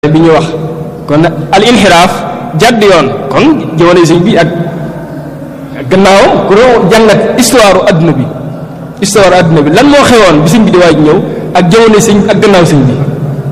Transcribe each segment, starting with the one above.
bi ñu wax kon al inxiraaf jàdd yoon kon jamono sëñ bi ak gannaaw ku doon jàngat histoire adduna bi histoire adduna bi lan moo xewoon bi sëñ bi di waaj ñëw ak jamono sëñ ak gannaaw sëñ bi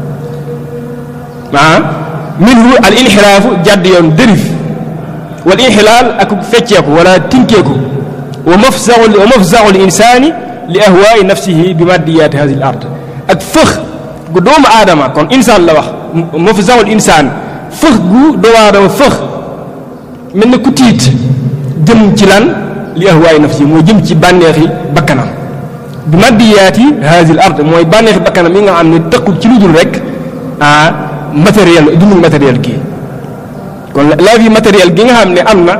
ah minhu al inxiraafu jàdd yoon dérive wal inxilaal ak fecceeku wala tinkeeku wa mafzaul wa mafzaul insaani li ahwaai nafsihi bi maddiyaati hadi l ard ak fëx gu doomu aadama kon insaan la wax mafzaul insaan fëx gu doomu aadama fëx mel na ku tiit jëm ci lan li ahwaai nafsihi moo jëm ci bànneexi bakkanam bi maddiyaati hadi l ard mooy bànneexi bakkanam yi nga xam ne tëqul ci lu dul rek ah matériel dundu matériel kii kon la vie matérielle gi nga xam ne am na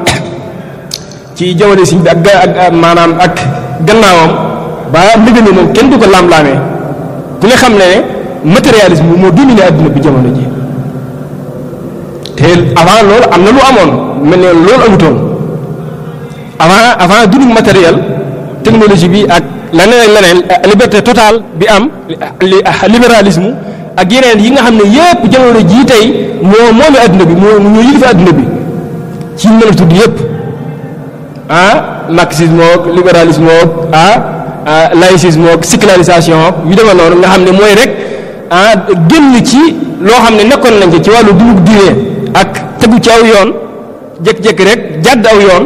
ci jamono si bi ak ak maanaam ak gannaawam ba mbir mi moom kenn du ko laam-laamee ku ne xam ne ne matérialisme moo dominé adduna bi jamono ji te avant loolu am na lu amoon mel ne loolu amutoon avant avant dundu matériel technologie bi ak leneen ak leneen liberté totale bi am libéralisme ak yeneen yi nga xam ne yépp jamono jii tey moo moomi adduna bi moo ñoo yilifa adduna bi ci mën a tudd yépp ah marxisme ak libéralisme ak ah laïcisme ak sécularisation yu demee noonu nga xam ne mooy rek ah génn ci loo xam ne nekkoon nañ ci ci wàllu dugub diine ak tegu ci aw yoon jékki-jékki rek jàdd aw yoon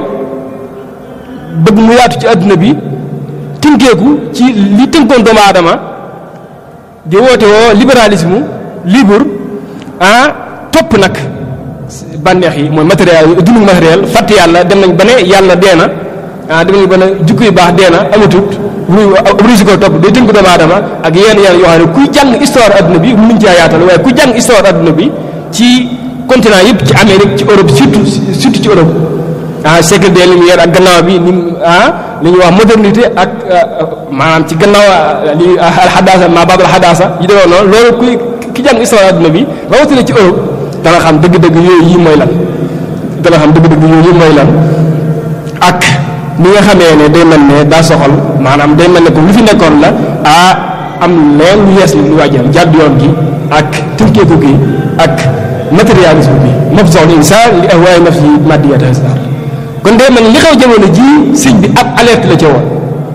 bëgg mu yaatu ci adduna bi tënkeeku ci li tënkoon doomu aadama di woote woo libéralisme libre ah topp nag bànneex yi mooy matériel dundu matériel fàtt yàlla dem nañ ba ne yàlla dee na ah dem nañ ba ne jukko yu baax dee na amatut ruy si ko topp day tënk doomu aadama ak yenn yenn yoo xam ne kuy jàng histoire adduna bi mënuñ ci yaatal waaye ku jàng histoire adduna bi ci continent yëpp ci Amérique ci Europe surtout surtout ci Europe ah siècle des Lumières ak gannaaw bi ni ah li ñuy wax modernité ak maanaam ci gannaaw li alxadaasa ma baabal xadaasa yi demee noonu loolu kuy ki jàng histoire adduna bi rawatina ci Europe dana xam dëgg-dëgg yooyu yi mooy lan dana xam dëgg-dëgg yooyu yi mooy lan ak ni nga xamee ne day mel ne daa soxal maanaam day mel ne comme lu fi nekkoon la ah am leen lu yees lu waajal jàdd yoon gi ak tënkeeku gi ak matérialisme bi mafzaul insaan li ahwaay nafsi maddiyat hasar kon day mel ne li xew jamono ji sëñ bi ab alerte la ca woon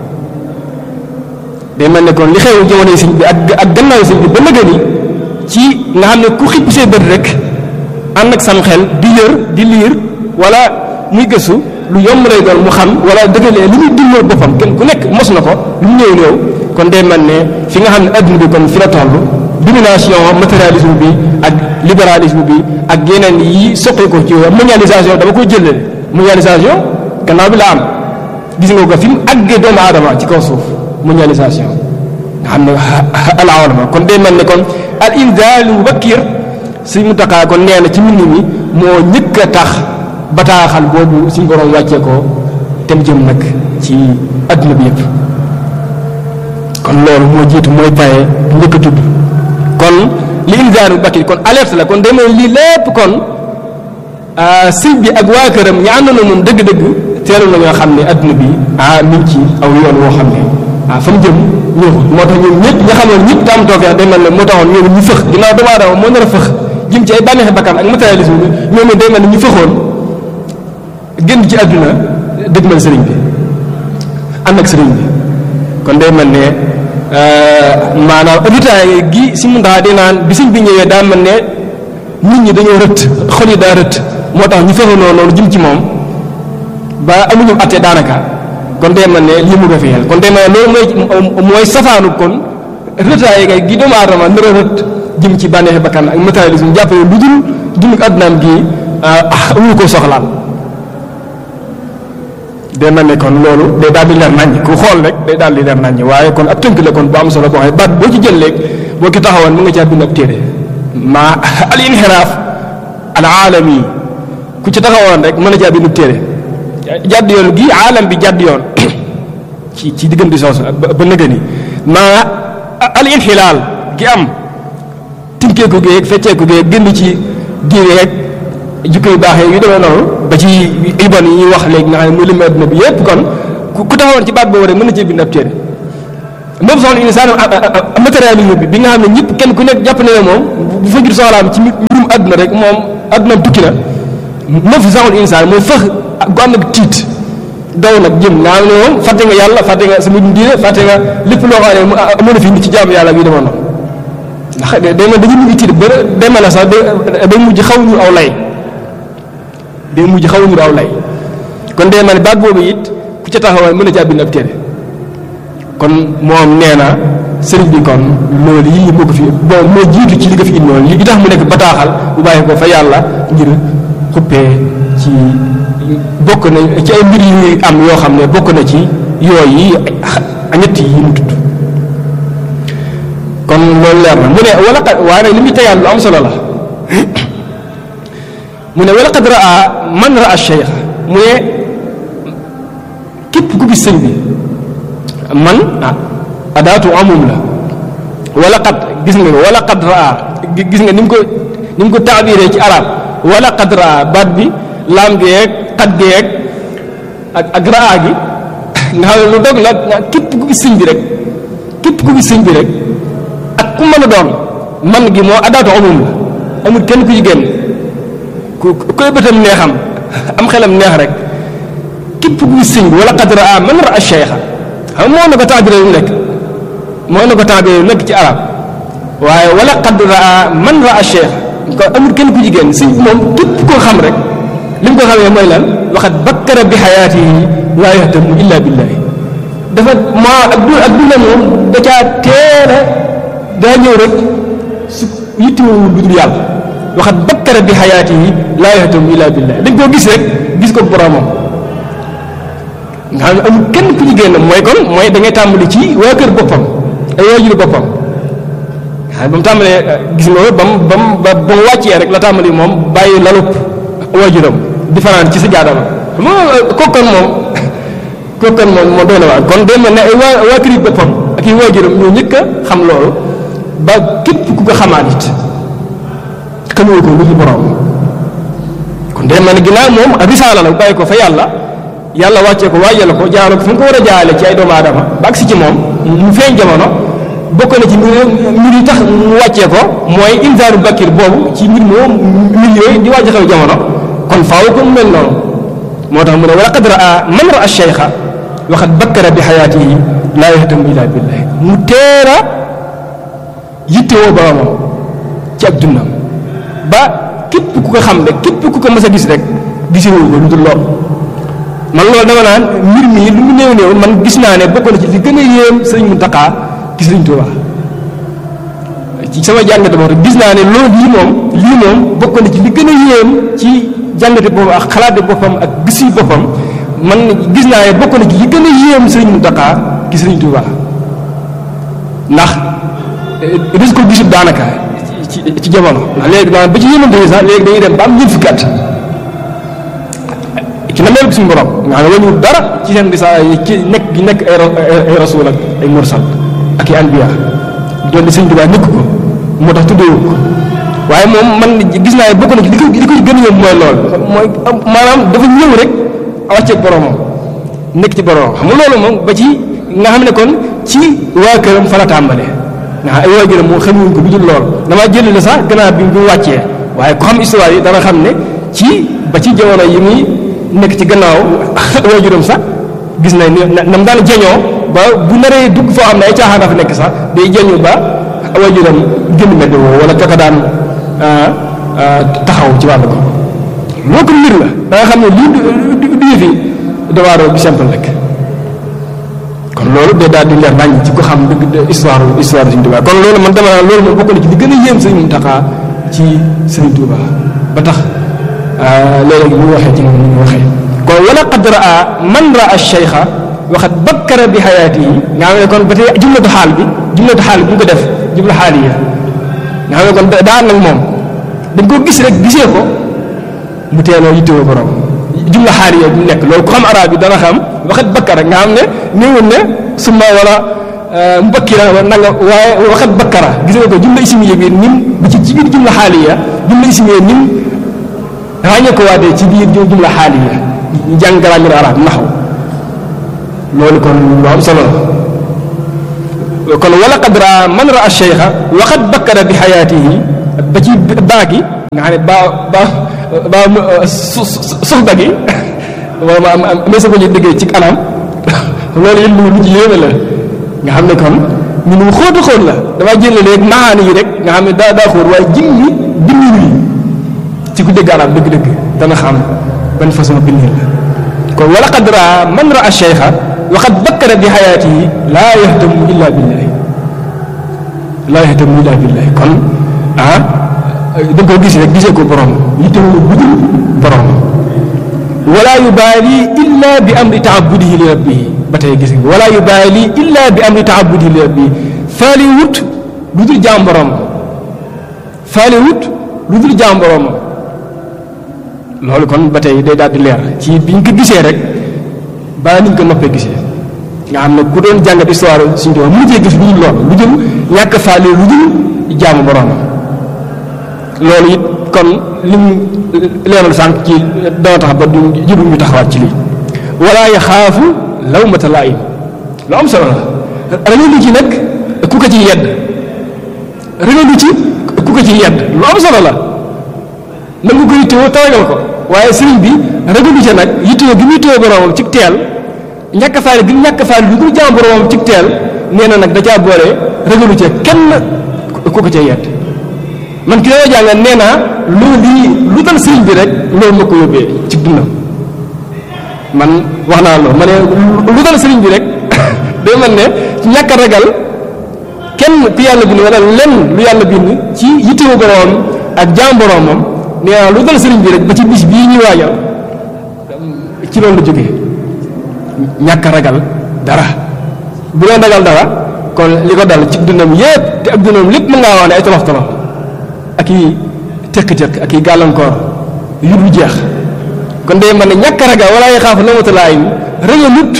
day mel ne kon li xew jamono sëñ bi ak ak gannaaw sëñ bi ba nëgë ni ci nga xam ne ku xippi see bët rek ànd ak sam xel di yër di liir wala muy gëstu lu yomb lay doon mu xam wala dëggalee li muy dundal boppam kenn ku nekk mos na ko lu mu néew néew kon day mel ne fi nga xam ne adduna bi kon fi la toll domination matérialisme bi ak libéralisme bi ak yeneen yi soqee ko ci mondialisation dama koy jëlee mondialisation gannaaw bi la am gis nga ko fi mu àggee doomu aadama ci kaw suuf mondialisation nga xam ne alawalama kon day mel ne kon al inzaalu mubakkir si mu taxaa kon nee na ci mbind mi moo ñëkk a tax bataaxal boobu suñu borom wàccee ko tem jëm nag ci adduna bi yëpp kon loolu moo jiitu mooy paye bu njëkk a tudd kon li inzaalu mubakkir kon alerte la kon day mel lii lépp kon sëñ bi ak waa këram ñi àndoon na moom dëgg-dëgg teelu na ñoo xam ne adduna bi ah mi ngi ci aw yoon woo xam ne ah fa mu jëm ñëwul moo tax ñoom ñëpp ña xamoon ñëpp tam toofeex day mel ne moo taxoon ñoom ñu fëx ginnaaw doomu aadama moo nar a fëx jëm ci ay bànneexi bakkan ak matérialisme bi ñoom day mel ne ñu fëxoon génn ci adduna dëgmal sëriñ bi ànd ak sëriñ bi kon day mel ne maanaam ritaay gi si mun taxaa di naan bi sëñ bi ñëwee daa mel ne nit ñi dañoo rëtt xol yi daa rëtt moo tax ñu fëxoonoo noonu jëm ci moom ba amuñu atte daanaka kon day mel ne lii mu ko fiyal kon day mel ne loolu mooy mooy safaanu kon rëtaay ga gi doomu aadama nar a rët jëm ci bànneexi bakkan ak matérialisme jàpp ne lu dul dund addunaam gi amuñu ko soxlaal day mel ne kon loolu day daal di leer naññ ku xool rek day daal di leer naññ waaye kon ab tënk la kon bu am solo boo xam ne baat boo ci jël léeg boo ki taxawoon mu nga caa bind ab téere ma al inxiraaf al aalami ku ci taxawoon rek mën a caa bind ab téere jàdd yoon gi aalam bi jàdd yoon ci ci diggante soosu ba nëgë ni maa al inxilaal gi am tinkeeku geeg fecceeku geeg gënd ci diine yeeg jukko yu baax yu demee noonu ba ci ibon yi ñuy wax léegi nga xam ne muy lim adduna bi yépp kon ku taxawoon ci baat boobu rek mën na cee bind ab téere moom soxla insaan matérialisme bi bi nga xam ne ñëpp kenn ku nekk jàpp ne moom bu fajur soxlaam ci mbirum àdduna rek moom àddunaam tukki na nëf saxul insaan mooy fëx gu am nag tiit daw nag jëm nga xam ne moom fàtte nga yàlla fàtte nga sa mbirum diine fàtte nga lépp loo xam ne amoon na fi nit ci jaamu yàlla bi demoon na ndax day mel dañu mujj tiit ba day mel ne sax day mujj xaw ñu aw lay day mujj xaw ñu aw lay kon day mel ne baat boobu it ku ca taxawaay mën na caa bind ab téere kon moom nee na sëriñ bi kon loolu yii moo ko fi bon moo jiitu ci li nga fi indi noonu li tax mu nekk bataaxal bu bàyyi ko fa yàlla ngir xuppee ci bokk na ci ay mbir yu am yoo xam ne bokk na ci yooyu ñett yi mu tudd kon loolu leer na mu ne wala qad waaye nag li muy tegaat lu am solo la mu ne wala qad raa man raa cheikh mu ne képp ku gis sëñ bi man ah adaatu amum la wala qad gis nga wala qad raa gis nga ni mu ko ni mu ko taabiree ci arab wala qad raa baat bi laam gi yeeg xat gi yeeg ak ak raa gi nga xam ne lu dog la képp ku gis sëñ bi rek képp ku gis sëñ bi rek ak ku mën a doon man gi moo adaatu amum la amul kenn ku ci génn ku koy bëtam neexam am xelam neex rek képp ku gis sëñ bi wala qad raa man raa cheikha xam moo na ko taabiree lu nekk moo na ko taabiree lu nekk ci arab waaye wala qad raa man raa cheikha ko amul kenn ku ci génn sëñ bi moom képp koo xam rek li mu ko xamee mooy lan waxat bakkara bi xayaatihi laa yahtamu illa billahi dafa maa ak du ak duna moom da caa teel a daa ñëw rek su yittewul lu dul yàlla waxat bakkara bi xayaatihi laa yahtamu illa billahi dañ koo gis rek gis ko boromam nga xam ne amul kenn ku ci génn mooy kon mooy da ngay tàmbali ci waa kër boppam ay waajuru boppam xam ba mu tàmbalee gis nga ba mu ba mu ba mu wàccee rek la tàmbali moom bàyyi lalup waajuram di fanaan ci sa jaadama xam nga kookan moom kookan moom moo doy na waar kon day mel ne ay waa waa kër yi boppam ak i waajuram ñoo njëkk a xam loolu ba képp ku ko xamaat it xamoo ko lu ci borom kon day mel ne ginnaaw moom risaala la bu bàyyi ko fa yàlla yàlla wàccee ko waajal ko jaarale ko fu mu ko war a jaarale ci ay doomu aadama ba agsi ci moom mu feeñ jamono bokk na ci mbir mbir yi tax mu wàccee ko mooy inzaaru bakir boobu ci mbir moom mbir yooyu di wàcc xew jamono kon faaw ko mu mel noonu moo tax mu ne wala qad raa man raa cheikha waxat bakkara bi xayaatihi laa yahtamu illa billahi mu teera yittewoo boromam ci ak dundam ba képp ku ko xam rek képp ku ko mës a gis rek gisewul ko lu dul lool man loolu dama naan mbir mi lu mu néew néew man gis naa ne bokk na ci li gën a yéem sëriñ Muntaxa gis sëriñ Tuuba ci sama jàngate boobu gis naa ne loolu lii moom lii moom bokk na ci li gën a yéem ci jàngate boobu ak xalaate boppam ak gis yi boppam man gis naa ne bokk na ci li gën a yéem sëriñ Muntaxa gis sëriñ Tuuba ndax des ko gisut daanaka ci ci jamono ndax léegi maanaam ba ci yéemante yi sax léegi dañuy dem ba am ñeent fukki at ci na mel suñu borom nga xam ne wañu dara ci seen risaala yi ci nekk gi nekk ay ay rasul ak ay mursal ak i anbiya doon di sëñ Tuubaa nekk ko moo tax tuddeewu ko waaye moom man gis naa ne bokk na ci li ko li ko gën a yomb mooy lool mooy maanaam dafa ñëw rek wàcceeg boromam nekk ci boromam xam nga loolu moom ba ci nga xam ne kon ci waa këram fa la tàmbale nga xam ay waajuram moom xamuñ ko du dul lool damaa jëli la sax gannaaw bi mu wàccee waaye ku xam histoire yi dana xam ne ci ba ci jamono yi muy nekk ci gannaaw waajuram sax gis nañ ne nam daan jeñoo ba bu naree dugg foo xam ne ay caaxaan dafa nekk sax day jeñu ba waajuram génn mbedd woo wala kaka daan taxaw ci wàllu ko loo ko mbir la da nga xam ne lii du du yëfi dawaaroo bi simple rek kon loolu day daal di leer nañ ci ko xam dëgg histoire histoire Sëriñ Tuubaa kon loolu man dama naan loolu moom bokk na ci li gën a yéem Sëriñ Muntaxaa ci Sëriñ Tuubaa ba tax léeg-léeg bu waxee ci moom ni ñu waxee kon wala qad raa man raa cheikha waxat bakkara bi xayaati yi nga xam ne kon ba tey jumlatu xaal bi jumlatu xaal bi bu ko def jumla xaaliya nga xam ne kon daa nag moom dañ ko gis rek gisee ko mu teeloo yittewoo borom jumla xaaliya bu nekk loolu ku xam arab bi dana xam waxat bakkara nga xam ne néewul ne summa wala mbakkira wala nanga waaye waxat bakkara gis nga ko jumla ismiya bi nim bi ci ci biir jumla xaaliya jumla ismiya nim ràññee ko waatee ci biir jumla xaaliya ñu jàng grammaire arab naxw loolu kon lu am solo la kon wala qad raa man raa cheikha waxat bakkara bi xayaatihi ba ci baa gi nga xam ne baa baa baa su suxba gi wala ma am amee sa ko ñu déggee ci anam loolu it lu ci yéeme la nga xam ne kon ñu nu xóotu xóot la damaa jël léegi maani yi rek nga xam ne daa daa xóot waaye jimmi bindin wi ci ku dégg arab dëgg-dëgg dana xam ban façon bindin la kon wala qad raa man raa cheikha wa qad bakkara bi xayaatihi laa yahtamu illa billahi laa yahtamu illa billahi kon ah da nga ko gis rek gisee ko borom yittewul budul borom wala yubaali illa bi amri taabudihi li rabbihi ba tey gis nga wala yubaali illa bi amri taabudihi li rabbihi faali wut lu dul jaam borom faali wut lu dul jaam borom loolu kon ba tey day daal di leer ci biñ ko gisee rek ba niñ ko noppee gisee nga xam ne ku doon jàngat histoire suñu tubaab mënu cee gis lu dul loolu lu dul ñàkk faale lu dul jaamu borom loolu it kon lim leeral sànq ci dana tax ba du jëru ñu taxawaat ci lii wala yaxaafu lawmata laa'im lu am solo la ragalu ci nag ku ko ci yedd ragalu ci ku ko ci yedd lu am solo la na nga ko yittewoo tawagal ko waaye sëriñ bi ragalu ca nag yittewoo gi muy téye boromam ci teel ñàkk faale gi ñàkk faale lu dul jaam boromam ci teel nee na nag da caa boole ragalu ca kenn ku ko ca yedd man ki dama jàngal nee naa loolu lii lu dal sëriñ bi rek loolu ma ko yóbbee ci dundam man wax naa loolu ma ne lu dal sëriñ bi rek day mel ne ci ñàkk a ragal kenn ku yàlla bind wala lenn lu yàlla bind ci yittewu boroom ak jaam boroomam nee naa lu dal sëriñ bi rek ba ci bis bii ñuy waajal ci loolu la jógee ñàkk a ragal dara bu doon ragal dara kon li ko dal ci dundam yépp te ak dundam lépp mën ngaa wax ne ay tolof tolof ak i tëkk-tëkk ak i gàllankoor yu du jeex kon day mën ne ñàkk a ragal wala ay xaaf lawmatalaay ragalut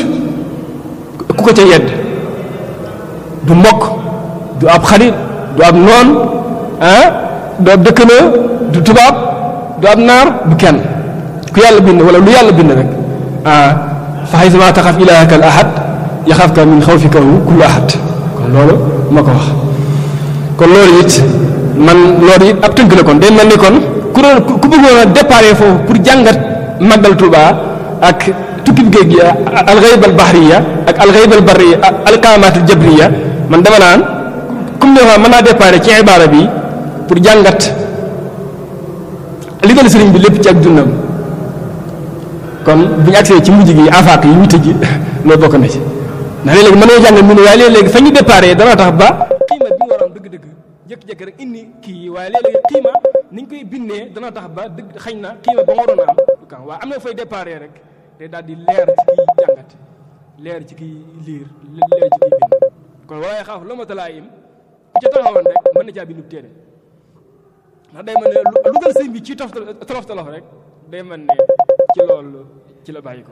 ku ko ca yedd du mbokk du ab xarit du ab noon ah du ab dëkkandoo du tubaab du ab naar du kenn ku yàlla bind wala lu yàlla bind rek ah fa xaysama taxaf ilaahaka al ahad yaxafka min xawfika kullu ahad kon loolu moo ko wax kon loolu it man loolu it ab tënk la kon day mel ni kon ku doon ku bëggoon a déparé foofu pour jàngat màggal Tuuba ak tukkib géej gi alxayb al bahriya ak alxayb al barriya alkaamaat al jabriya man dama naan comme ne mën naa déparé ci ibaara bi pour jàngat li dal sëriñ bi lépp ci ak dundam kon bu ñu agsee ci mujj gi afaak yi witte ji loolu bokk na ci ndax léeg-léegi mën nañoo jàngal mbir waaye léeg-léegi fa ñu déparé dana tax ba xiima bi ñu waroon dëgg-dëgg jékki-jékki rek indi kii yi waaye léeg-léegi xiima ni ñu koy bindee dana tax ba dëgg xañ na xiima ba mu waroon a am du kan waaye am na fay déparé rek day daal di leer ci kiy jàngat leer ci kiy liir leer ci kiy bind kon waaye xaaf la ma talaa yim ku ca taxawoon rek mën na caa bindu téere ndax day mel ne lu dal sëñ bi ci tof tolof tolof rek day mel ne ci loolu ci la bàyyi ko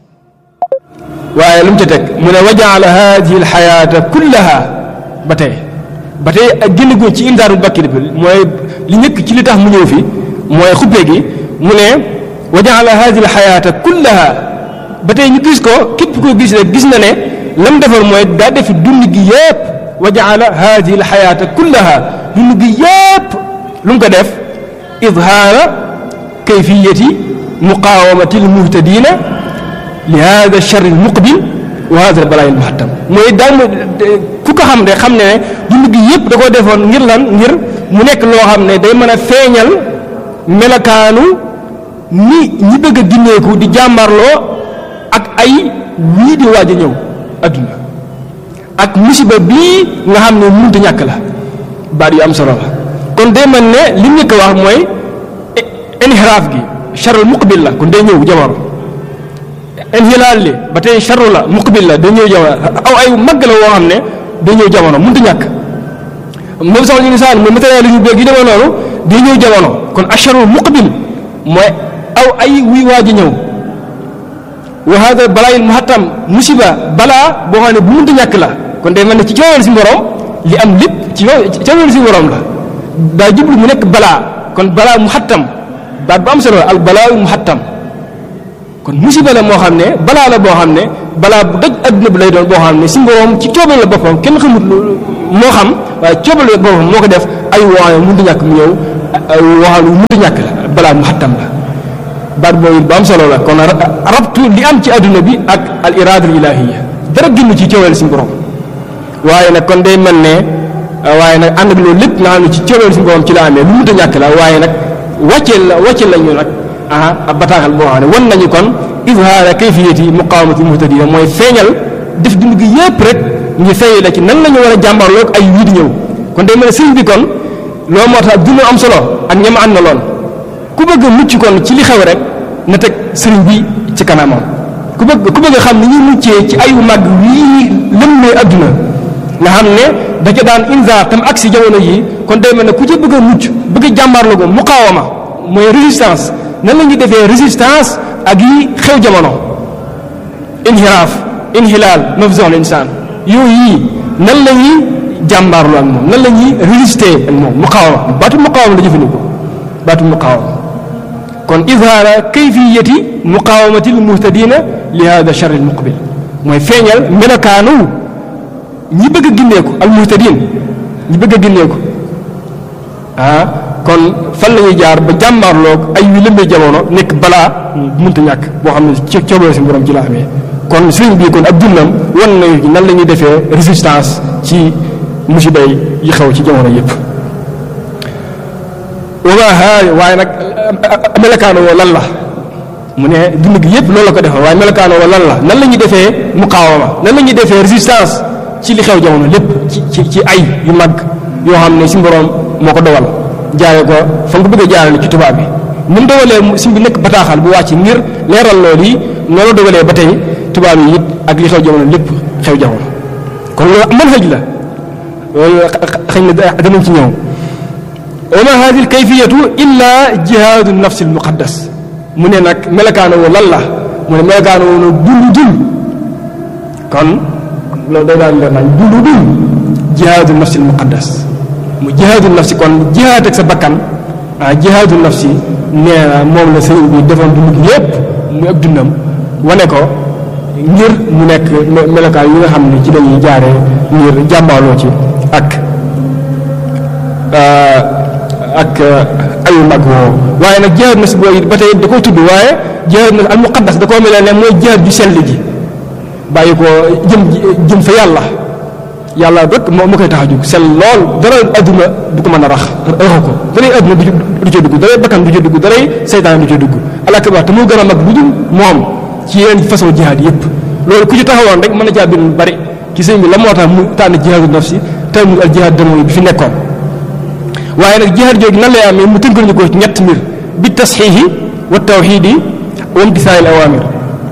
waaye lu mu ca teg mu ne wajaala hadihi alxayaata kullaha ba tey ba tey ak génn gu ci indaaru bakkir bi mooy li njëkk ci li tax mu ñëw fi mooy xubbee gi mu ne wajaala hadihi alxayaata kullaha ba tey ñu gis ko képp koo gis rek gis na ne lam defar mooy daa defi dund gi yépp wajaala hadihi alxayaata kullaha dund gi yépp lu mu ko def idhaara kayfiyati muqaawamati almuhtadina li hada alchar almuqbil wa hada albalaa almuhattam mooy daal ku ko xam ne xam ne ne dund gi yépp da koo defoon ngir lan ngir mu nekk loo xam ne day mën a feeñal melokaanu ni ñi bëgg a ginneeku di jàmbarloo ak ay wii di waaj a ñëw adduna ak musiba bii nga xam ne mënta ñàkk la baat yu am solo la kon day mel ne li ñu ko wax mooy inxiraaf gi charul muqbil la kon day ñëw jamono inxilaal li ba tey charu la muqbil la day ñëw jamono aw ay mag la woo xam ne day ñëw jamono mënta ñàkk moom sax ñu insaan mooy matériel yu beeg yi demee noonu day ñëw jamono kon acharul muqbil mooy aw ay wuy waaj a ñëw wa hada balaayil muhattam musiba balaa boo xam ne bu mënta ñàkk la kon day mel ne ci cooweel si borom li am lépp ci cooweel si borom la daa jublu mu nekk balaa kon balaa muhattam baat bu am solo al balaa muhattam kon musiba la moo xam ne balaa la boo xam ne balaa bu daj adduna bi lay doon boo xam ne si borom ci cooweel la boppam kenn xamut lu moo xam waaye coobale boobu moo ko def ay waaye mënut a ñàkk mu ñëw waxal mënut a ñàkk la balaa mu xattam la baat boobu bu am solo la kon rabtu li am ci adduna bi ak al irada al ilahiya dara génn ci coobale suñu borom waaye nag kon day mel ne waaye nag ànd ak loolu lépp nga xam ne ci coobale suñu borom ci la amee lu mënut a ñàkk la waaye nag wàcceel la wàcceel lañu nag ah ab bataaxal boo xam ne wan nañu kon izhaara kayfiyati muqawamati muhtadina mooy feeñal def dund gi yépp rek ñu feeñal la ci nan la ñu war a jàmbarloog ay wii di ñëw kon day mel ne sëriñ bi kon loolu moo tax dund am solo ak ñam ànd na loon ku bëgg a mucc kon ci li xew rek na teg sëriñ bi ci kanamam ku bëgg ku bëgg a xam ni ñuy muccee ci ayu màgg wii lëmmee adduna nga xam ne da ca daan inzaar tam ak si jamono yi kon day mel ne ku ci bëgg a mucc bëgg a jàmbaarloo ko muqaawama mooy résistance nan la ñuy defee résistance ak yi xew jamono inhiraaf inhilaal mafzon insaan yooyu yi nan la ñuy jàmbaarloo ak moom nan la ñuy résister ak moom muqaawama baatu muqaawama la jëfandikoo baatu muqaawama kon izhaara kayfiyati muqaawamati almuhtadina li hada charr almuqbil mooy feeñal melokaanu ñi bëgg a ginneeku almuhtadin ñi bëgg a ginneeku ah kon fan la ñuy jaar ba jàmbaarloog ay yu lëmbee jamono nekk balaa mënta ñàkk boo xam ne ci coobare si borom ci la amee kon sëriñ bi kon ak dundam wan nañu nan la ñuy defee résistance ci musiba yi xew ci jamono yépp wama haa waaye nag melokaano woo lan la mu ne dund gi yépp loolu la ko defee waaye melokaano woo lan la nan la ñuy defee muqaawama nan la ñuy defee résistance ci li xew jamono lépp ci ci ci ay yu mag yoo xam ne si borom moo ko dogal jaare ko fa nga ko bëgg a jaarale ci tubaab bi ni mu dogalee si bi nekk bataaxal bu wàcc ngir leeral loolu yi noonu dogalee ba tey tubaab yi it ak li xew jamono lépp xew jamono kon loolu mën xëj la loolu xëy na danañ ci ñëw wa ma hadi l kayfiyatu illa jihaadu nafsi l muqaddas mu ne nag melakaano woo lan la mu ne melakaano woo no dund dund kon loolu day daan leer nañ dund dund jihaadu nafsi l muqaddas mu jihaadu nafsi kon jihaad ak sa bakkan ah jihaadu nafsi nee na moom la sëriñ bi defoon dund gi yépp muy ak dundam wane ko ngir mu nekk melokaan yi nga xam ne ci lañuy jaaree ngir jàmbaaloo ci ak ak ayu mag woowu waaye nag jihaad nafsi boobu ba tey da koo tudd waaye jihaad nafsi al muqaddas da koo mel ne mooy jihaad ju sell ji bàyyi ko jëm jëm fa yàlla yàlla rek moo moo koy tax a jóg sell lool dara adduna du ko mën a rax raxu ko daray adduna du ca dugg daray bakkan du ca dugg daray seytaan du ca dugg alakabar te moo gën a mag bu dul moom ci yeneen façon jihaad yépp loolu ku ci taxawoon rek mën na caa bind lu bari ci sëñ bi la moo tax mu tànn jihaadu nafsi te mu al jihaad damoy bi fi nekkoon waaye nag jihaad jooju nan lay amee mu tënkal ñu ko ci ñett mbir bi tasxiixi wa tawxiidi wa imtisaali al awaamir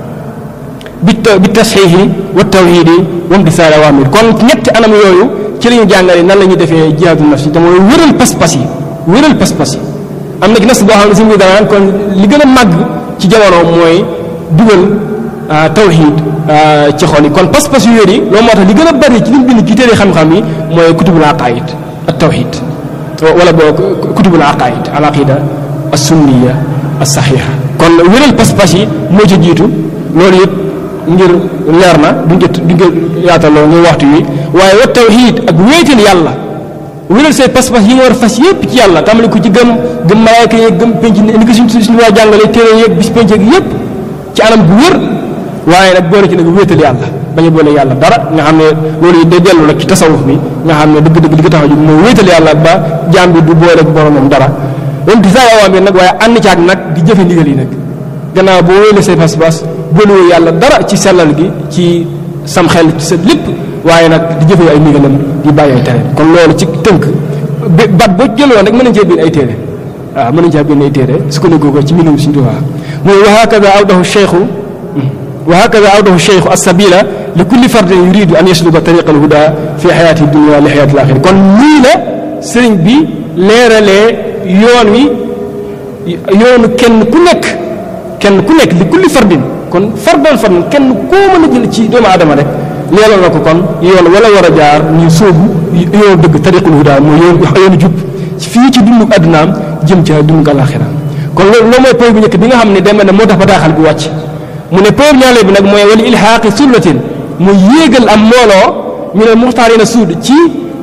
bi bi tasxiixi wa tawxiidi wa imtisaali al awaamir kon ñetti anam yooyu ci la ñu jàngale nan la ñuy defee jihaadu nafsi te mooy wéral pas-pas yi wéral pas-pas yi am na ci nas boo xam ne sëñ bi danaan kon li gën a màgg ci jamono mooy dugal tawxiid ci xol yi kon pas-pas yu wér yi loolu moo tax li gën a bari ci li mu bind ci téere xam-xam yi mooy kutubul aqaid ak tawxiid wala boo kutubul aqaid al aqida as sunniya as saxiixa kon wéral pas-pas yi moo ci jiitu loolu yëpp ngir leer na duñ ko duñ ko yaataloo ngir waxtu wi waaye wa tawxiid ak wéetal yàlla wéral say pas-pas yi nga war a fas yëpp ci yàlla tàmbali ko ci gëm gëm malaayka yeeg gëm penc ni ko suñ suñu waa jàngale téere yeeg bis penc yeeg yëpp ci anam bu wér waaye nag boole ci nag wéetal yàlla bañ a boole yàlla dara nga xam ne loolu day dellu nag ci tasawuf bi nga xam ne dëgg-dëgg li ko tax a jóg mooy wéetal yàlla ba jaam bi du boole ak boromam dara loolu di saa awaam bi nag waaye ànd ci ak nag di jëfe ndigal yi nag gannaaw boo wéele say pas-pas boolewoo yàlla dara ci sellal gi ci sam xel ci sa lépp waaye nag di jëfe ay ndigalam di bàyyi ay tere kon loolu ci tënk bat boo jëloon rek mën nañ cee bind ay téere waaw mën nañ cee bind ay téere sukkandiku ko ci mbindum Sëriñ Tuubaa mooy wa hakada awdahu cheikhu wa hakada awdahu cheikhu as-sabila li kulli fardin yuridu an yasluka tariqa al-huda fi xayaati dunia li xayaati al-axira kon nii la sëriñ bi leeralee yoon wi yoonu kenn ku nekk kenn ku nekk li kulli fardin kon fardan fardin kenn koo mën a jël ci doomu aadama rek leeral na ko kon yoon wala war a jaar ñu sóobu yoonu dëgg tariqul huda mooy yoon yoonu jub fii ci dundu addunaam jëm ca dundu alaxira kon loolu loolu mooy point bu njëkk bi nga xam ne dem na moo tax bataaxal bi wàcc mu ne point ñaareel bi nag mooy wala ilhaaqi sullatin mu yéegal am mbooloo ñu ne muxtaarina suud ci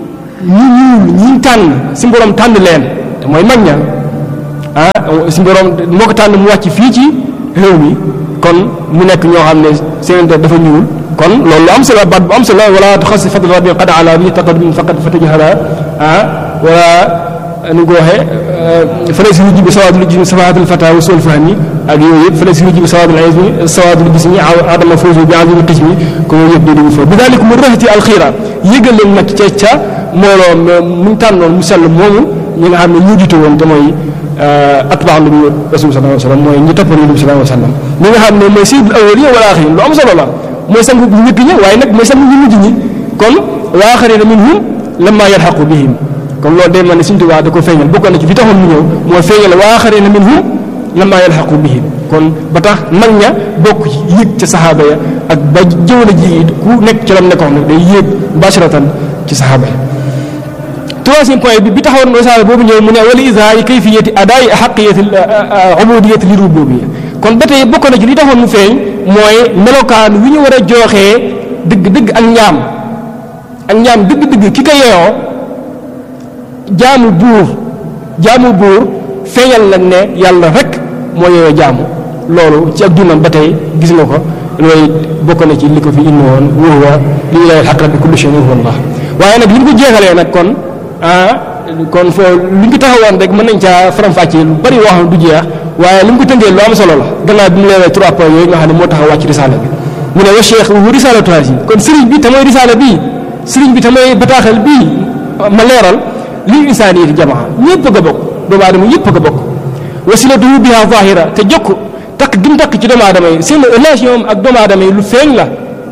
ñi ñuul ñi tànn si borom tànn leen te mooy mag ña ah si borom moo ko tànn mu wàcc fii ci réew mi kon mu nekk ñoo xam ne seen der dafa ñuul kon loolu lu am solo baat bu am solo wala tuxassi fadl rabbi qad ala bi taqaddum faqad fatajhala ah wala nu ko waxee fële si lu jibi sawaadul jismi safaatul fata wa sul fahmi ak yooyu yëpp fële si lu jibi sawaadul ismi sawaadul jismi adama fawzu bi azimi qismi ko yooyu yëpp di dugg foofu bi daalik mu rëxati alxiira yëgal leen nag ca ca mbooloo mu ñu tànnoon mu sell moomu ñi nga xam ne ñu jiite woon te mooy atbaa nabi rasul sallallahu alayhi wa sallam mooy ñi toppoon nabi sallallahu alayhi wa sallam ñi nga xam ne mooy sayyidul awwalin wal axirin lu am solo la mooy sang bu njëkk ñi waaye nag mooy sang ñu mujj ñi kon wa axarina minhum lamma yalxaqu bihim kon loolu day mel ne Sëriñ Tuubaa da ko feeñal bokkoon na ci fi taxoon mu ñëw mooy feeñal wa axarina minhum lamma yalxaqu bihim kon ba tax mag ña bokk yéeg ca saxaaba ya ak ba jëwla ji it ku nekk ci lam nekkoon nag day yéeg mubasharatan ci saxaaba ya troisième point bi bi taxawoon risaala boobu ñëw mu ne wala isaari kayfiyati adaay xaqiyati ubudiyati li rububiyya kon ba tey bokk na ci li taxoon mu feeñ mooy melokaan wi ñu war a jooxee dëgg-dëgg ak ñaam ak ñaam dëgg-dëgg ki ko yeewoo jaamu buur jaamu buur feeñal nañ ne yàlla rek moo yeewoo jaamu loolu ci ak dundam ba tey gis nga ko looy bokk na ci li ko fi indi woon wa huwa lillahi alxaq bi kulli shay'in huwa allah waaye nag li ñu ko jeexalee nag kon ah kon foo li ñu ko taxawoon rek mën nañ caa faram-fàccee lu bari wax du jeex waaye li mu ko tënkee lu am solo la gannaaw bi mu leewee trois points yooyu nga xam ne moo tax a wàcc risaala bi mu ne wa cheikh wu risaalatu haasi kon sëriñ bi te mooy risaala bii sëriñ bi te mooy bataaxal bii ma leeral lii insaaniyati jamaa ñëpp a bokk doomu aadama yëpp a bokk wasilatuhu biha zahira te jokk takk gim takk ci doomu aadama yi seen relation ak doomu aadama yi lu feeñ la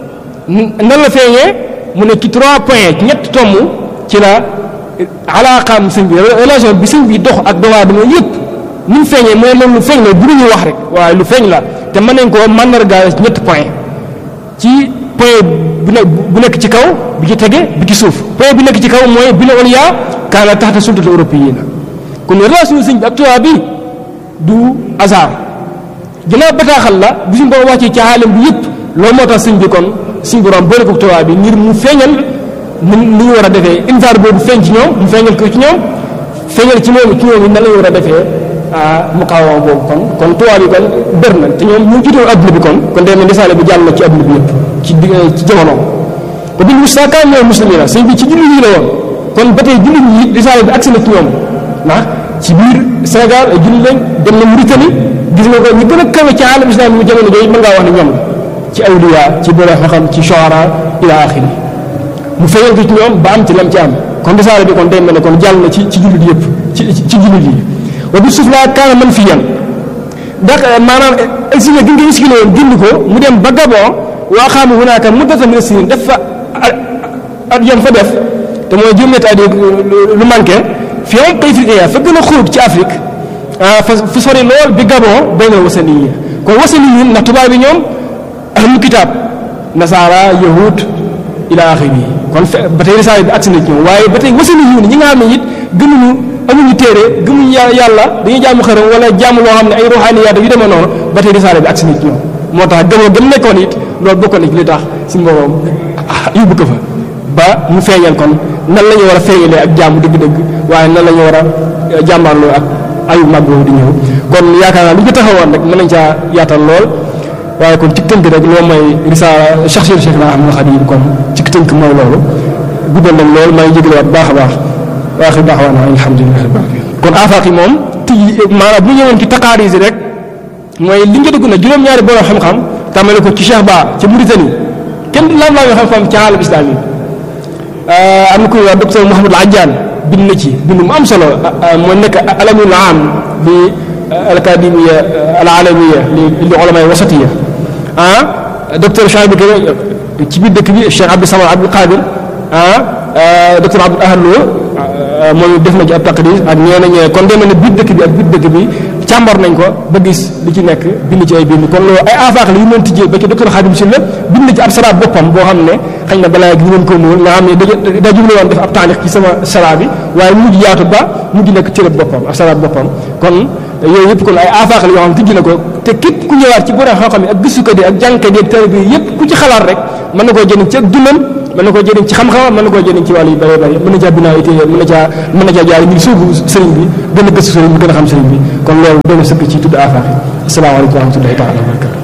nan la feeñee mu ne ci trois points ñett tomm ci la alaaqaam sëñ bi relation bi sëñ bi dox ak doomu aadama yëpp ni mu feeñee mooy loolu lu feeñ la bu ñu wax rek waaye lu feeñ la te mën nañ koo màndargaal ci ñetti point ci point bu ne bu nekk ci kaw bi ci tege bi ci suuf point bi nekk ci kaw mooy bi ne woon yaa kaana taxta sultati européenne kon relation sëñ bi ak tubaab bi du hasard ginnaaw bataaxal la bu suñ borom wàccee ci xaalam bi yëpp loolu moo tax sëñ bi kon suñ borom boole ko tubaab bi ngir mu feeñal ni ni ñu war a defee insaar boobu feeñ ci ñoom mu feeñal ko ci ñoom feeñal ci moom ci ñoom nan la ñu war a defee mu xawama boobu kon kon tubaab bi kon bër na te ñoom ñu jiitoon adduna bi kon kon day mel risaale bi jàll na ci adduna bi yëpp ci di ci jamono ko bil mustakaan ñoom muslimina sëñ bi ci jullit ñi la woon kon ba tey jullit ñi risaale bi agsi na ci ñoom ndax ci biir Sénégal ay jullit lañ dem na Mauritanie gis nga ko ñu gën a kawe ci alam islam mu jamono jooju mën ngaa wax ne ñoom la ci awliya ci borom xam ci shuara ila axiri mu feeñal ko ci ñoom ba am ci lam ci am kon risaale bi kon day mel ne kon jàll na ci ci jullit yëpp ci ci jullit yi wa bi suuf laa kaana man fi yan ndax maanaam exilé gi nga exilé woon dindi ko mu dem ba Gabon waa xaamu hunaaka muddatan min sinin def fa at yam fa def te mooy juróom-ñetti at lu manqué fi am Afrique fa gën a xóot ci Afrique fa fa sori lool bi Gabon bay na wasani yi kon wasani yi ndax tubaab bi ñoom ahlu kitaab nasaara yahud ila axiri kon fe ba tey risaale bi agsi na ci ñoom waaye ba tey wasani yi ñi nga xam ne it gëmuñu amuñu téere gëmuñu yàlla dañuy jaamu xërëm wala jaamu loo xam ne ay ruuxaaniyaat yu demee noonu ba tey risaale bi agsi na ci ñoom moo tax gëmoo gëm nekkoon it loolu bokkoon na ci li tax si mboroom yóbbu ko fa ba mu feeñal kon nan la ñu war a feeñalee ak jaamu dëgg-dëgg waaye nan la ñu war a jàmbaarloo ak ayu mag boobu di ñëw kon yaakaar naa lu ñu taxawoon rek mën nañ caa yaatal lool waaye kon ci tënk rek loolu mooy risaala shaxsiyatu Cheikh na Ahmad Xadim kon ci tënk mooy loolu guddal nañ lool maa ngi jégaluwaat baax a baax waaxi daaxwaana alhamdulilah kon afaaq yi moom ti maanaam bu ñu ñëwoon ci taqaaris rek mooy li nga dugg na juróom-ñaari borom xam-xam tàmmale ko ci Cheikh Ba ca Mauritanie kenn laam laa nga xam-xam ci aalam islam yi am na ku ñuy wax docteur Mouhamadou Adjane bind na ci bind mu am solo moo nekk alamul am li alacadémia alalamiya li li ulamay wasatiya ah docteur Cheikh bi ci biir dëkk bi Cheikh Abdou Samad Abdou Qadir ah docteur Abdou Ahad Lo moom def na ci ab taqdis ak ñeneen ñeneen kon demee ne biir dëkk bi ak biir dëkk bi càmbar nañ ko ba gis li ci nekk bind ci ay bind kon loolu ay afaax la yu mën tijjee ba ci docteur Khadim Sylla bind ci ab saraab boppam boo xam ne xëy na balaa gi ñu mën ko muul nga xam ne da daa jublu woon def ab taarix ci sama saraab bi waaye mujj yaatu ba mujj nekk cërëb boppam ab saraab boppam kon yooyu yëpp kon ay afaax la yoo xam tijji na ko te képp ku ñëwaat ci borom xam-xam yi ak gëstukat yi ak jàngkat yi ak taalibe yi yëpp ku ci xalaat rek mën na koo jëriñ ci ak dundam mën na koo jëriñ ci xam-xamam mën na koo jëriñ ci wàllu yu bëree bëri mën na caa binaa ay téere mën na caa mën na caa jaar ngir suubu sëriñ bi gën a gëstu sëriñ bi gën a xam sëriñ bi kon loolu doon na sëkk ci tudd afaax yi asalaamaaleykum wa rahmatullahi taala wa barakatu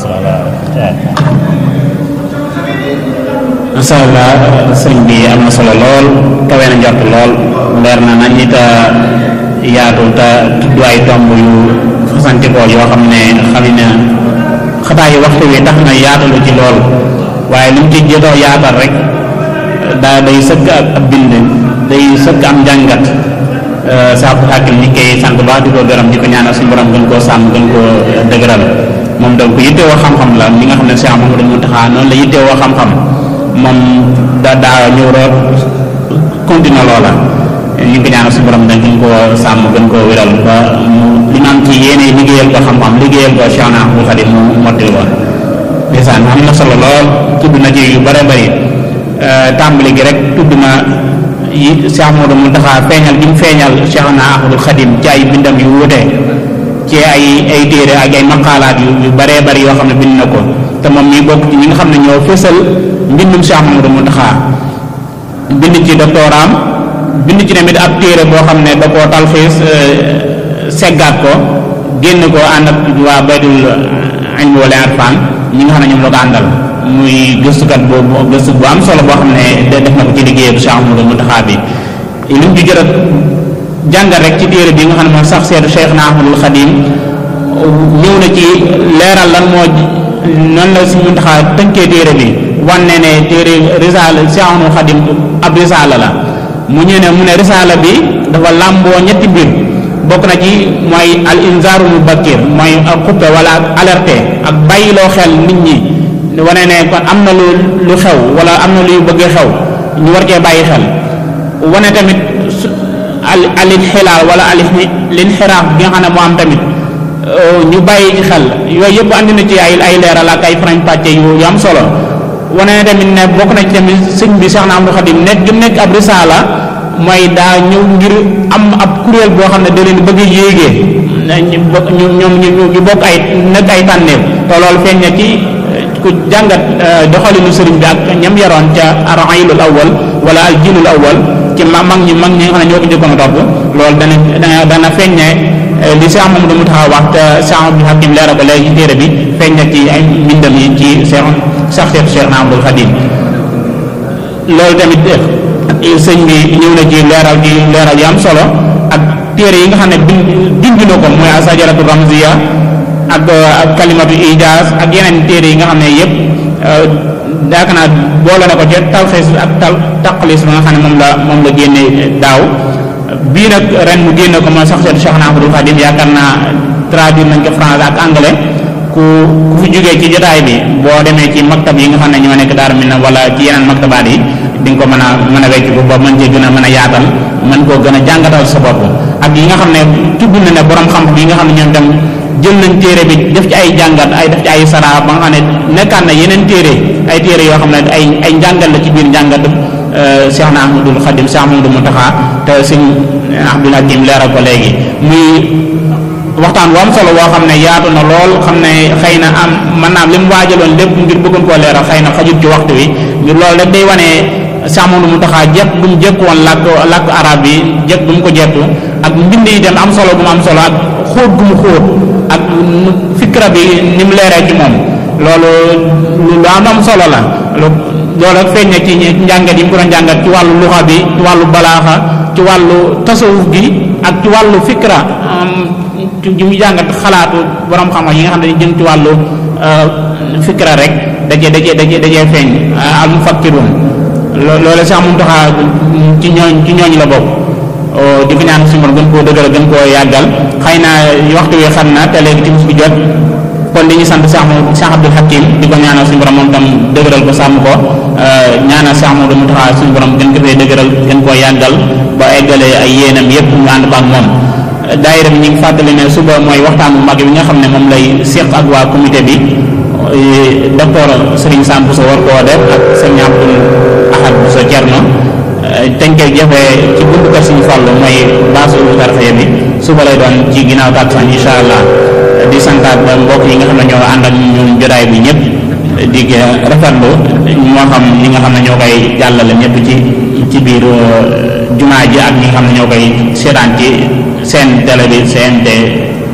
macha allah sëriñ bi am na solo lool kawe na njort lool leer na nañ nit a yaatu te tudd ay tomb yu fasantikoo yoo xam ne xam ne xataa yi waxtu wi tax na yaatalu ci lool waaye li mu ci jotoo yaatal rek daa day sëkk ak ab bind day sëkk am njàngat saa bu xàkkil ñi koy sant baax di ko gërëm di ko ñaanal suñu borom gën koo sàmm gën koo dëgëral moom donc yittewoo xam-xam la li nga xam ne Cheikh Mamadou Mountakha noonu la yittewoo xam-xam moom da daa ñëw root continuer loola ñu ngi ko ñaanal suñu borom dañ gën koo sàmm gën koo wéral ba mu li mu am ci yéene liggéeyal ko xam-xam liggéeyal ko Cheikh Ahmadou Khadim mu mottil woon ndeysaan am na solo lool tudd na ci yu bare bari tàmbali gi rek tudd na yi Cheikh Ahmadou Mountakha feeñal gi mu feeñal Cheikh Ahmadou Khadim ci ay bindam yu wuute ci ay ay téere ak ay maqaalaat yu yu baree bari yoo xam ne bind na ko te moom mii bokk ci ñi nga xam ne ñoo fësal mbindum Cheikh Ahmadou Mountakha bind ci doctoram bind ci tamit ab téere boo xam ne da koo talxiis seggaat ko génn ko ànd ak waa baydul ilmi wala arfan ñi nga xam ne ñoom la ko àndal muy gëstukat boobu gëstu bu am solo boo xam ne def na ko ci liggéey bu Cheikh Ahmadou Mountakha bi li mu ci jot a jàngal rek ci téere bi nga xam ne moom sax seetu Cheikh na Ahmadul Khadim ñëw na ci leeral lan moo noonu la si Mountakha tënkee téere bi wanne ne téere risaala Cheikh Ahmadul Khadim ab risaala la mu ñëw ne mu ne risaala bi dafa làmboo ñetti mbir bokk na ci mooy al inzaaru mubakkir mooy ak xuppe wala ak alerté ak bàyyiloo xel nit ñi wane ne kon am na lu lu xew wala am na luy bëgg xew ñu war cee bàyyi xel wane tamit al alin xilaal wala alin linxiraaf bi nga xam ne moo am tamit ñu bàyyi ci xel yooyu yëpp andi na ci ay ay leeral ak ay farañ pàcce yu yu am solo wane ne tamit ne bokk na ci tamit sëñ bi Cheikh Ahmadou Khadim nekk gi nekk ab risaala mooy daa ñëw ngir am ab kuréel boo xam ne da leen bëgg a yéegee ñu bokk ñu ñoom ñu bokk ay nekk ay tànneef te loolu feeñ na ci ku jàngat doxalinu sëriñ bi ak ñam yaroon ca araylul awwal wala al jilul awwal ci ma mag ñi mag ñi nga xam ne ñoo ko njëkkoon a topp loolu dana dana dana feeñ ne li Cheikh Mamadou Mountakha wax te Cheikh Abdou Hakim leeral ko léegi ci téere bi feeñ na ci ay mbindam yi ci Cheikh sax Cheikh Cheikh Ahmadou Khadim loolu tamit sëñ bi ñëw na ci leeral ci leeral yu am solo ak téere yi nga xam ne bind bind na ko mooy asajaratu ramziya ak ak kalimatu ijaaz ak yeneen téere yi nga xam ne yëpp daaka naa boole na ko ci talxiis ak tal taqlis ba nga xam ne moom la moom la génne daaw bii nag ren mu génne ko mooy sax seen Cheikh Ahmadou Khadim yaakaar naa traduire nañ ko français ak anglais ku ku fi jógee ci jotaay bi boo demee ci maktab yi nga xam ne ñoo nekk Daaru Minam wala ci yeneen maktabaat yi di nga ko mën a mën a wecc bu ba mën cee gën a mën a yaatal mën koo gën a jàngatal sa bopp ak yi nga xam ne tudd na ne borom xam-xam yi nga xam ne ñoom dem jël nañ téere bi def ci ay jàngat ay def ci ay sara ba nga xam ne nekkaat na yeneen téere ay téere yoo xam ne ay ay njàngat la ci biir njàngat Cheikh na Ahmadul Khadim Cheikh Ahmadou Mountakha te sëñ Abdul Hakim leeral ko léegi muy waxtaan bu am solo boo xam ne yaatu na lool xam ne xëy na am mën naa am li mu waajaloon lépp ngir bëggoon koo leeral xëy na xajut ci waxtu wi ngir loolu rek day wane Cheikh Ahmadou Mountakha jekk bu mu jekk woon làkk làkk arab bi jekk bu mu ko jekku ak mbind yi dem am solo bu mu am solo ak xóot gu mu xóot ak fikra bi ni mu leeree ci moom loolu lu am am solo la loolu ak feeñ na ci njàngat yi mu ko doon njàngat ci wàllu luxa bi ci wàllu balaaxa ci wàllu tasawuf gi ak ci wàllu fikra ci mu jàngat xalaatu borom xam-xam yi nga xam ne jëm ci wàllu fikra rek dajee dajee dajee dajee feeñ al mufakkirun loolu sax moom taxaa ci ñooñ ci ñooñ la bokk di ko ñaan suñu gën koo dëgëral gën koo yàggal xëy na waxtu wi xam na te léegi timis bi jot kon dañuy sant Cheikh Mouhamadou Cheikh Abdoul Hakim di ko ñaanal suñu borom moom tam dëgëral ko sàmm ko ñaanal Cheikh Mouhamadou Mountakha suñu borom gën ko fee dëgëral gën koo yàggal ba eggale ay yéenam yépp ñu ànd ba ak moom daayira bi ñu ngi fàttali ne suba mooy waxtaan bu mag bi nga xam ne moom lay séq ak waa comité bi docteur Serigne Sam Bousso war koo def ak Serigne Abdoul Ahad Bousso Thierno dañ koy jëfee ci buntu kër Serigne Fallou mooy baasu tarxaya bi suba lay doon ci ginnaaw tàkkusaan incha allah di santaat mbokk yi nga xam ne ñoo ànd ak ñun jotaay bi ñëpp di rafetlu moo xam ñi nga xam ne ñoo koy jàllale ñëpp ci ci biir jumaa ji ak ñi nga xam ne ñoo koy seetaan ci seen télé bi CNT